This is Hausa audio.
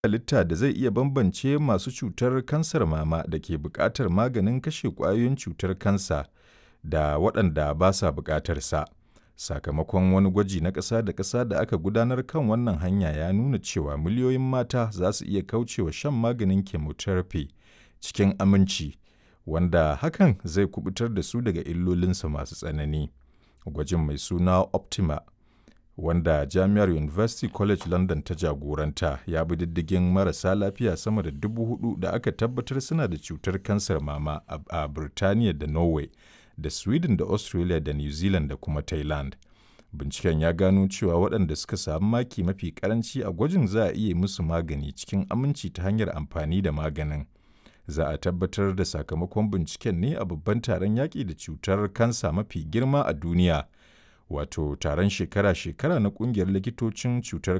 halitta da zai iya bambance masu cutar kansar mama da ke buƙatar maganin kashe ƙwayoyin cutar kansa da waɗanda ba sa buƙatar sa. Sakamakon wani gwaji na ƙasa da ƙasa da aka gudanar kan wannan hanya ya nuna cewa miliyoyin mata za su iya kaucewa shan maganin chemotherapy cikin aminci, wanda hakan zai kuɓutar da su daga illolinsa masu tsanani. Gwajin mai suna Optima, wanda Jami'ar University College London ta jagoranta, ya bi diddigin marasa lafiya sama da dubu hudu da aka tabbatar suna da cutar kansar mama a Birtaniya da Norway da Sweden da Australia da New Zealand da kuma Thailand. Binciken ya gano cewa waɗanda suka samu maki mafi ƙaranci a gwajin za a iya musu magani cikin aminci ta hanyar amfani da maganin. Za a tabbatar da sakamakon binciken ne a babban taron yaƙi da cutar kansa mafi girma a duniya, wato taron shekara-shekara na ƙungiyar likitocin cutar